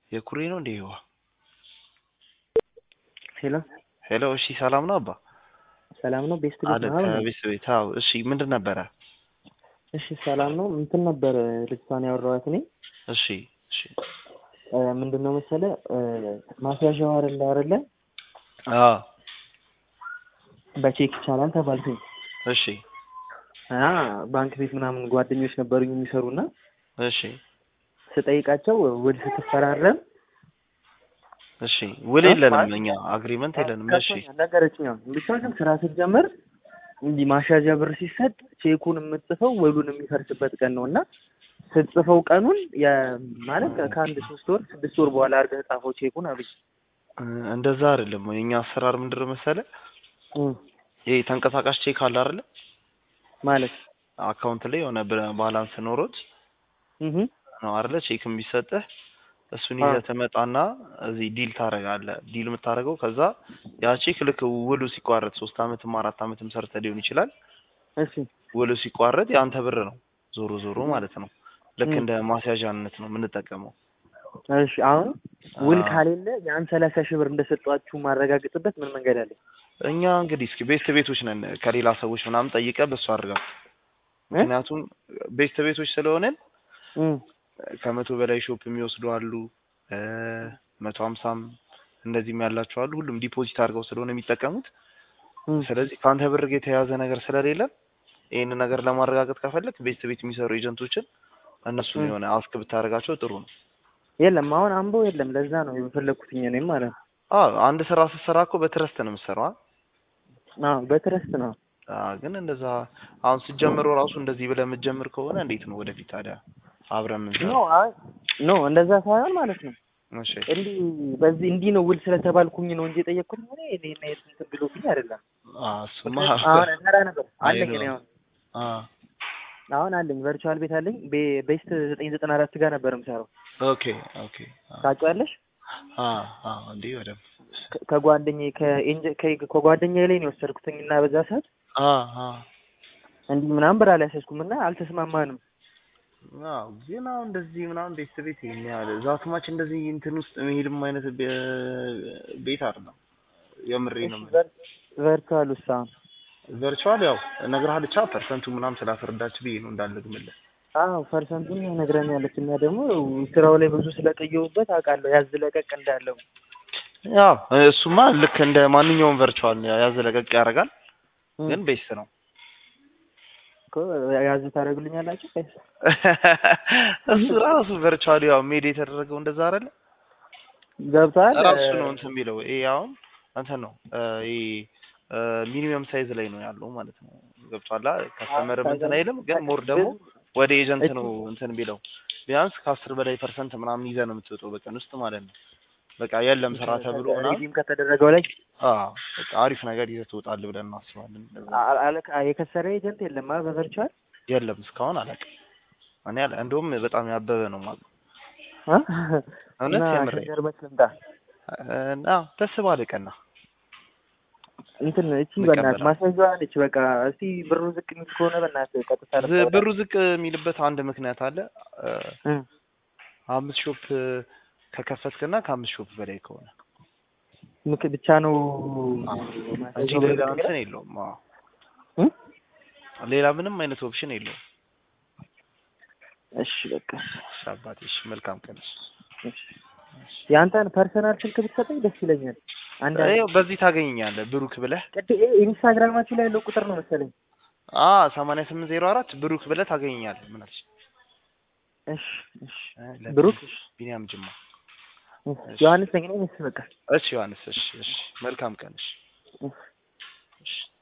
የኩሬ ነው እንዴ? ይዋ ሄሎ ሄሎ። እሺ ሰላም ነው አባ? ሰላም ነው። ቤስት ቤት አለ ነው አይደል? ከቤት ቤት። አዎ። እሺ ምንድን ነበረ? እሺ ሰላም ነው። እንትን ነበር ልጅቷን ያወራኋት እኔ እሺ እሺ። እ፣ ምንድን ነው መሰለ እ፣ ማስያዣው አይደለ አይደለ አዎ በቼክ ይቻላል ተባልኩኝ እሺ እና ባንክ ቤት ምናምን ጓደኞች ነበሩኝ የሚሰሩና እሺ ስጠይቃቸው ውል ስትፈራረም እሺ። ውል እ? የለንም ማለት- እኛ አግሪመንት የለንም። እሺ ነገረችኝ። አሁን ብቻ ግን ስራ ስትጀምር እንዲህ ማሻዣ ብር ሲሰጥ ቼኩን የምትጽፈው ውሉን የሚፈርስበት ቀን ነው እና ስትጽፈው ቀኑን የ- ማለት ከአንድ ሶስት ወር ስድስት ወር በኋላ አድርገህ ጻፈው ቼኩን አሉኝ። እ፣ እንደዛ አይደለም። የኛ አሰራር ምንድን ነው መሰለ እም፣ ይሄ ተንቀሳቃሽ ቼክ አለ አይደለ? ማለት አካውንት ላይ የሆነ ብር- ባላንስ ኖሮት እህ ነው አይደለ? ቼክም ቢሰጥህ እሱን አዎ። ይዘህ ትመጣና እዚህ ዲል ታደርጋለህ። ዲል የምታደርገው ከዛ ያ ቼክ ልክ ውሉ ሲቋረጥ ሶስት አመትም አራት አመትም ሰርተህ ሊሆን ይችላል። እሺ ውሉ ሲቋረጥ የአንተ ብር ነው ዞሮ ዞሮ ማለት ነው። ልክ እም። እንደ ማስያዣነት ነው የምንጠቀመው። እሺ አሁን ውል አዎ። ካሌለ ያን ሰላሳ ሺህ ብር እንደሰጧችሁ ማረጋግጥበት ምን መንገድ አለ? እኛ እንግዲህ እስኪ ቤት ቤቶች ነን ከሌላ ሰዎች ምናምን ጠይቀህ በሱ አድርገው። እ? ምክንያቱም ቤት ቤቶች ስለሆነን እም፣ ከመቶ በላይ ሾፕ የሚወስዱ አሉ፣ እ፣ መቶ ሀምሳም እንደዚህም ያላቸው አሉ። ሁሉም ዲፖዚት አድርገው ስለሆነ የሚጠቀሙት እም። ስለዚህ ከአንተ ብር ጋር የተያያዘ ነገር ስለሌለ ይህንን ነገር ለማረጋገጥ ከፈለግ ቤት ቤት የሚሰሩ ኤጀንቶችን እነሱን ም። የሆነ አስክ ብታደርጋቸው ጥሩ ነው። የለም አሁን አምቦ የለም። ለዛ ነው የፈለግኩትኝ እኔም ማለት ነው። አዎ አንድ ስራ ስትሰራ እኮ በትረስት ነው የምትሰራው። አ? አዎ በትረስት ነው። አዎ፣ ግን እንደዛ አሁን ስትጀምረው ራሱ እንደዚህ ብለህ የምትጀምር ከሆነ እንዴት ነው ወደፊት ታዲያ አብረን ኖ የምንሰራው? አይ ኖ እንደዛ ሳይሆን ማለት ነው እሺ እንዲህ በዚህ እንዲህ ነው ውል ስለተባልኩኝ ነው እንጂ የጠየቅኩት ሆነ እኔ እና የስንት ብሎብኝ አይደለም። አዎ፣ እሱማ አሁን ሰራ ነበር አይ አለኝ ነው። እኔ አሁን አዎ አሁን አለኝ ቨርቹዋል ቤት አለኝ ቤ- ቤስት ዘጠኝ ዘጠና አራት ጋር ነበር የምሰራው ኦኬ ኦኬ። አዎ ታውቂዋለሽ? አዎ አዎ፣ እንዴ በደምብ ከ- ከጓደኛዬ ከኤንጀ- ከ- ከጓደኛዬ ላይ ነው የወሰድኩትኝ እና በዛ ሰዓት አዎ አዎ እንዲህ ምናምን ብር አልያዘዝኩም እና አልተስማማንም። አዎ ግን አሁን እንደዚህ ምናምን ቤት ቤት ይሄን ያህል ዛትማች እንደዚህ እንትን ውስጥ መሄድም አይነት ቤ- ቤት አይደለም። የምሬ ነው። እሺ ቨር- ቨርቹዋል ውስጥ አሁን ቨርቹዋል ያው እነግርሃለሁ ብቻ ፐርሰንቱ ምናምን ስላስረዳች ብዬ ነው እንዳልግምልህ። አዎ ፐርሰንቱን ነግረኛለች እና ደግሞ ስራው ላይ ብዙ ስለቀየሁበት አውቃለሁ ያዝ ለቀቅ እንዳለው ያው እሱማ ልክ እንደ ማንኛውም ቨርቹዋል ያዝ ለቀቅ ያደርጋል፣ ግን ቤስት ነው። እኮ ያዝ ታደርጉልኛላችሁ ወይስ? እሱ ራሱ ቨርቹዋል ያው ሜድ የተደረገው እንደዛ አይደለ? ገብቶሃል? ራሱ ነው እንትን የሚለው ይሄ አሁን እንትን ነው እ፣ ይሄ ሚኒመም ሳይዝ ላይ ነው ያለው ማለት ነው። ገብቷላ ከስተመርም እንትን አይልም፣ ግን ሞር ደግሞ ወደ ኤጀንት ነው እንትን ቢለው ቢያንስ ከአስር በላይ ፐርሰንት ምናምን ይዘህ ነው የምትወጣው በቀን ውስጥ ማለት ነው። በቃ የለም ስራ ተብሎ ምናምን ሪዲም ከተደረገው ላይ አዎ በቃ አሪፍ ነገር ይዘህ ትወጣለህ ብለን እናስባለን። እንደዛ አ- አለቃ የከሰረ ኤጀንት የለም አ በቨርቹዋል የለም እስካሁን አላውቅም። እኔ አለ እንደውም በጣም ያበበ ነው ማለት አ? እውነት እና የምሬን። ሸገር በት ልምጣ እና ደስ ባለ ቀና እንትን እቺ እንቀበላለን። በእናትህ ማስያዣዋ ነች። በቃ እስቲ ብሩ ዝቅ የሚል ከሆነ በእናትህ ቀጥታ ዝ- ልታወጣ። ብሩ ዝቅ የሚልበት አንድ ምክንያት አለ። እ፣ እ። አምስት ሾፕ ከከፈትክና ከአምስት ሾፕ በላይ ከሆነ ምክ ብቻ ነው እንጂ ማስያዣው ሌላ ብር እንትን የለውም። አዎ እ? ሌላ ምንም አይነት ኦፕሽን የለውም። እሺ በቃ እሺ አባቴ፣ እሺ መልካም ቀን። እሺ። እሺ። የአንተን ፐርሰናል ስልክ ብትሰጠኝ ደስ ይለኛል። አንድ ይኸው በዚህ ታገኘኛለህ ብሩክ ብለህ ቅድ ኢንስታግራማችሁ ላይ ያለው ቁጥር ነው መሰለኝ። አ ሰማንያ ስምንት ዜሮ አራት ብሩክ ብለህ ታገኘኛለህ። ምን አልሽ? እሺ እሺ እ፣ ለቢኒ- ብሩክ ቢኒያም ጅማ። ዮሐንስ ነኝ እኔ። እሺ በቃ እሺ ዮሐንስ፣ እሺ እሺ መልካም ቀን። እሺ እሺ። እሺ